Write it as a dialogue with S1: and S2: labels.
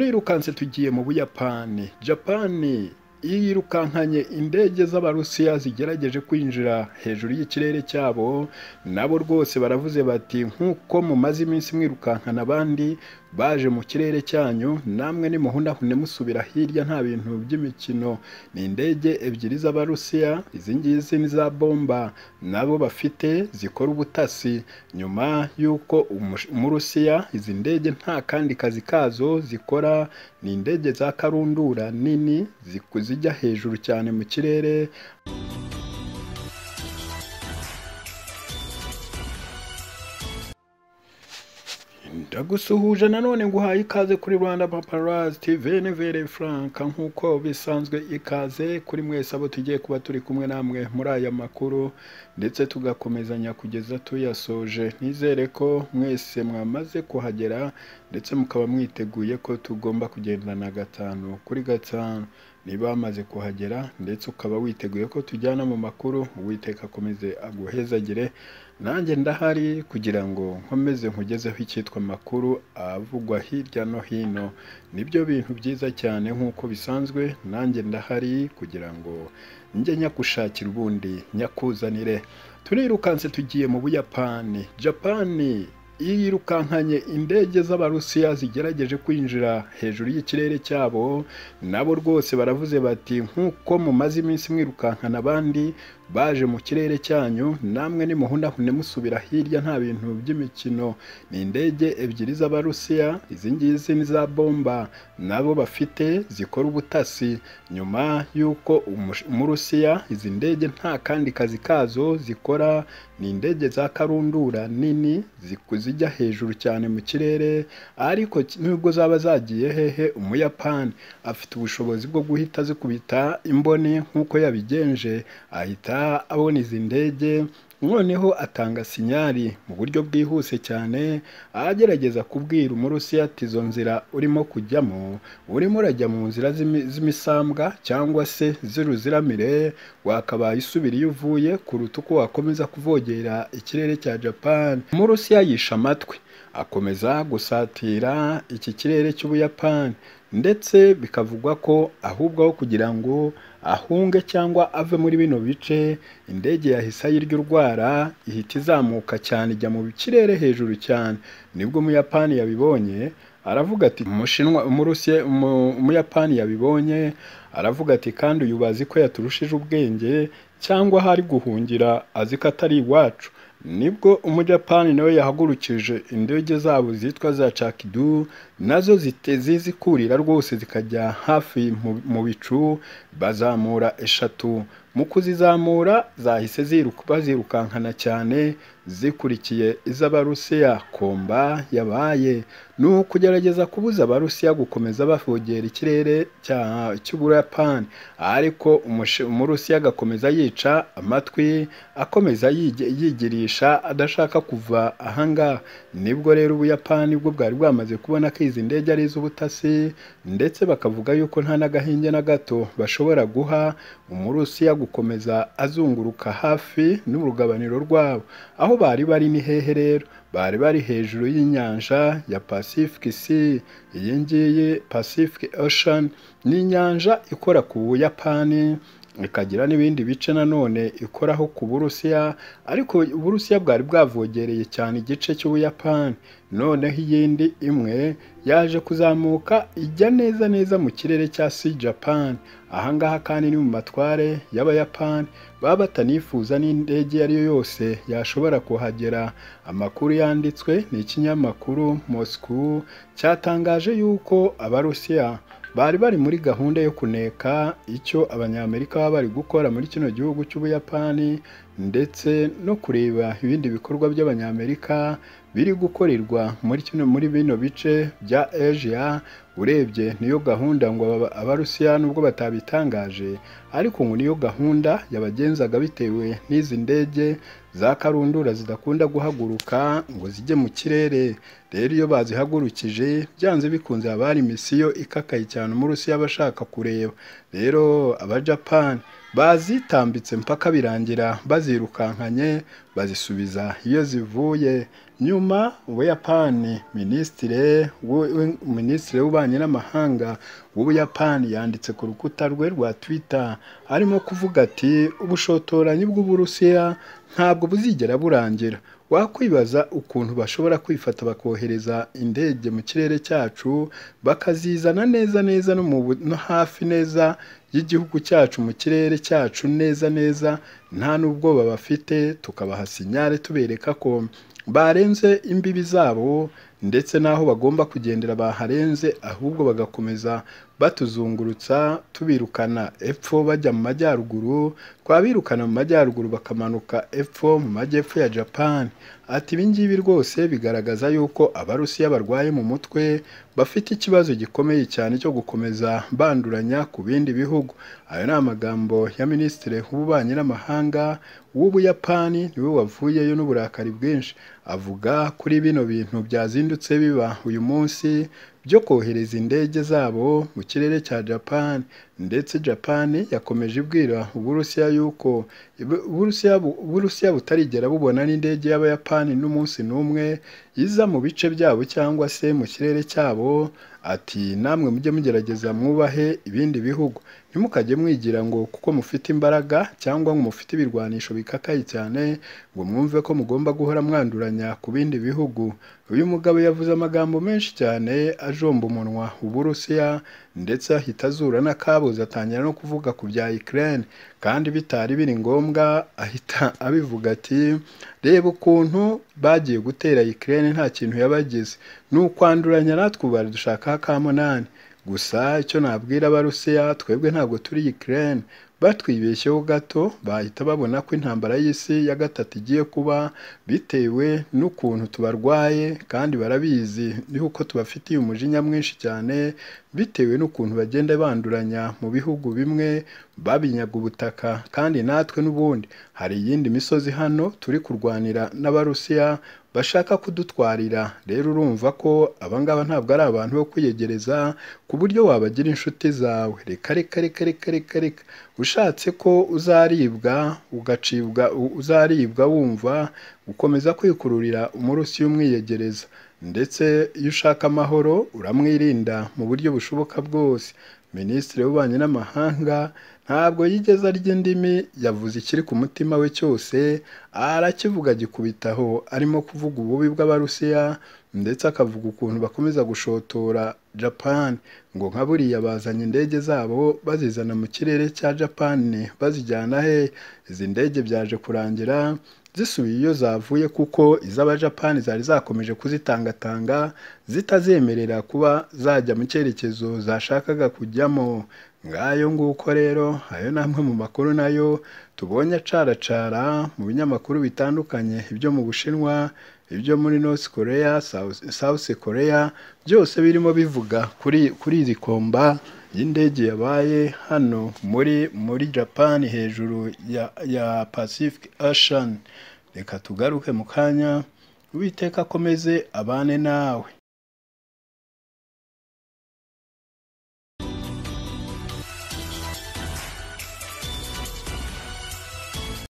S1: turirukanse tugiye mu buyapani japani yirukankanye indege z'abarusiya zigerageje kwinjira hejuru y'ikirere cyabo nabo rwose baravuze bati nk'uko mumaze iminsi mwirukankana abandi baje mu kirere cyanyu namwe nimuhundahune musubira hirya nta bintu by'imikino ni indege ebyiri z'abarusiya izi ngizi ni za bomba nabo bafite zikora ubutasi nyuma y'uko umurusiya izi ndege nta kandi kazi kazo zikora ni indege za karundura nini zijya hejuru cyane mu kirere ndagusuhuje nanone nguhaye ikaze kuri rwanda paparazi tv vere furanka nk'uko bisanzwe ikaze kuri mwese abo tugiye kuba turi kumwe namwe muri aya makuru ndetse tugakomezanya kugeza tuyasoje nizere ko mwese mwamaze kuhagera ndetse mukaba mwiteguye ko tugomba kugendana gatanu kuri gatanu niba wamaze kuhagera ndetse ukaba witeguye ko tujyana mu makuru uwiteka akomeze aguhezagire nanjye ndahari kugira ngo nkomeze nkugezeho icyitwa amakuru avugwa hirya no hino nibyo bintu byiza cyane nk'uko bisanzwe nanjye ndahari kugira ngo njye nyagushakira ubundi nyakuzanire turirukanse tugiye mu buyapani japani yirukankanye indege z'abarusiya zigerageje kwinjira hejuru y'ikirere cyabo nabo rwose baravuze bati nk'uko mumaze iminsi mwirukankana abandi baje mu kirere cyanyu namwe nimuhundahune musubira hirya nta bintu by'imikino ni indege ebyiri z'abarusiya izi ngizi ni za bomba nabo bafite zikora ubutasi nyuma y'uko umurusiya izi ndege nta kandi kazi kazo zikora ni indege za karundura nini zijya hejuru cyane mu kirere ariko nubwo zaba zagiye hehe umuyapani afite ubushobozi bwo guhita zikubita imboni nk'uko yabigenje ahita abona izi ndege noneho atanga sinyari mu buryo bwihuse cyane agerageza kubwira umurusiya ati izo nzira urimo kujyamo urimo urajya mu nzira z'imisambwa cyangwa se z'uruziramire wakabaye isubira iyo uvuye kuruta uko wakomeza kuvogera ikirere cya japan umurusiya yisha amatwi akomeza gusatira iki kirere cy'ubuyapani ndetse bikavugwa ko ahubwo aho kugira ngo ahunge cyangwa ave muri bino bice indege yahise ayirya urwara ihita izamuka cyane ijya mu kirere hejuru cyane nibwo umuyapani yabibonye aravuga ati umushinwa umuyapani yabibonye aravuga ati kandi uyu bazi ko yaturushije ubwenge cyangwa aho ari guhungira azi ko atari iwacu nibwo umujapani nawe yahagurukije indege zabo zitwa za cakidu nazo zikurira rwose zikajya hafi mu bicu bazamura eshatu mu kuzizamura zahise bazirukankana cyane zikurikiye iz'abarusiya komba yabaye ni ukugerageza kubuza abarusiya gukomeza bavogera ikirere cy'ubuyapani ariko umurusiya agakomeza yica amatwi akomeza yigirisha adashaka kuva ahangaha nibwo rero ubuyapani bwo bwari bwamaze kubona ko izi ndege ari iz'ubutasi ndetse bakavuga yuko nta n'agahinge na gato bashobora guha umurusiya gukomeza azunguruka hafi n'urugabaniro rwabo aho bari bari ni hehe rero bari bari hejuru y'inyanja ya pacific sea iyi ngiyi pacific ocean ni inyanja ikora ku buyapani ikagira n'ibindi bice nanone ikoraho ku burusiya ariko uburusiya bwari bwavogereye cyane igice cy'ubuyapani noneho iyindi imwe yaje kuzamuka ijya neza neza mu kirere cya sea japan ahangaha kandi ni mu matware y'abayapani baba batanifuza n'indege iyo ari yo yose yashobora kuhagera amakuru yanditswe ni ikinyamakuru moscow cyatangaje yuko abarusiya bari bari muri gahunda yo kuneka icyo abanyamerika baba bari gukora muri kino gihugu cy'ubuyapani ndetse no kureba ibindi bikorwa by'abanyamerika biri gukorerwa muri kino muri bino bice bya asia urebye niyo gahunda ngo abarusiya nubwo batabitangaje ariko ngo niyo gahunda yabagenzaga bitewe n'izi ndege za karundura zidakunda guhaguruka ngo zijye mu kirere rero iyo bazihagurukije byanze bikunze haba hari misiyo ikakaye cyane umurusiya aba ashaka kureba rero abajapani bazitambitse mpaka birangira bazirukankanye bazisubiza iyo zivuye nyuma ubuyapani minisitire w'u- minisitiri w'ububanyi n'amahanga w'ubuyapani yanditse ku rukuta rwe rwa twitter arimo kuvuga ati ubushotoranyi bw'uburusiya ntabwo buzigera burangira wakwibaza ukuntu bashobora kwifata bakohereza indege mu kirere cyacu bakazizana neza neza no mu bu- no hafi neza y'igihugu cyacu mu kirere cyacu neza neza nta n'ubwoba bafite tukabaha sinyare tubereka ko barenze imbibi zabo ndetse n'aho bagomba kugendera baharenze ahubwo bagakomeza batuzungurutsa tubirukana epfo bajya mu majyaruguru twabirukana mu majyaruguru bakamanuka epfo mu majyepfo ya japan ati ibi ngibi rwose bigaragaza yuko abarusiya barwaye mu mutwe bafite ikibazo gikomeye cyane cyo gukomeza banduranya ku bindi bihugu ayo ni amagambo ya minisitiri w'ububanyi n'amahanga w'ubuyapani niwe wavuyeyo n'uburakari bwinshi avuga kuri bino bintu byazindutse biba uyu munsi byo kohereza indege zabo mu kirere cya japan ndetse japan yakomeje ibwira uburusiya yuko bu- uburusiya bu- uburusiya butarigera bubona n'indege y'abayapani n'umunsi n'umwe iza mu bice byabo cyangwa se mu kirere cyabo ati namwe mujye mugerageza mwubahe ibindi bihugu ntimukajye mwigira ngo kuko mufite imbaraga cyangwa ngo mufite ibirwanisho bikakaye cyane ngo mwumve ko mugomba guhora mwanduranya ku bindi bihugu uyu mugabo yavuze amagambo menshi cyane ajomba umunwa uburusiya ndetse ahita azura n'akabuza atangira no kuvuga ku bya Ukraine kandi bitari biri ngombwa ahita abivuga ati reba ukuntu bagiye gutera Ukraine nta kintu yabagize ni ukwanduranya natwe ubu dushakaho akamunani gusa icyo nabwira abarusiya twebwe ntabwo turi Ukraine batwibeshyeho gato bahita babona ko intambara y'isi ya gatatu igiye kuba bitewe n'ukuntu tubarwaye kandi barabizi yuko tubafitiye umujinya mwinshi cyane bitewe n'ukuntu bagenda banduranya mu bihugu bimwe babinyaga ubutaka kandi natwe n'ubundi hari iyindi misozi hano turi kurwanira n'abarusiya bashaka kudutwarira rero urumva ko abangaba ntabwo ari abantu bo kwiyegereza ku buryo wabagira inshuti zawe reka reka reka reka reka reka ushatse ko uzaribwa ugacibwa u- uzaribwa wumva ukomeza kwikururira umurusiya umwiyegereza ndetse iyo ushaka amahoro uramwirinda mu buryo bushoboka bwose minisitiri w'ububanyi n'amahanga ntabwo yigeze arya indimi yavuze ikiri ku mutima we cyose arakivuga gikubitaho arimo kuvuga ububi bw'abarusiya ndetse akavuga ukuntu bakomeza gushotora japan ngo nka buriya bazanye indege zabo bazizana mu kirere cya japan bazijyana he izi ndege byaje kurangira zisubiye iyo zavuye kuko iz'abajapani zari zakomeje kuzitangatanga zitazemerera kuba zajya mu cyerekezo zashakaga kujyamo ngayo nguko rero ayo ni amwe mu makuru nayo tubonye acaracara mu binyamakuru bitandukanye ibyo mu bushinwa ibyo muri north korea South- south korea byose birimo bivuga kuri kuri iri komba y'indege yabaye hano muri muri japan hejuru ya ya pacific ocean reka tugaruke mu kanya uwiteka akomeze abane nawe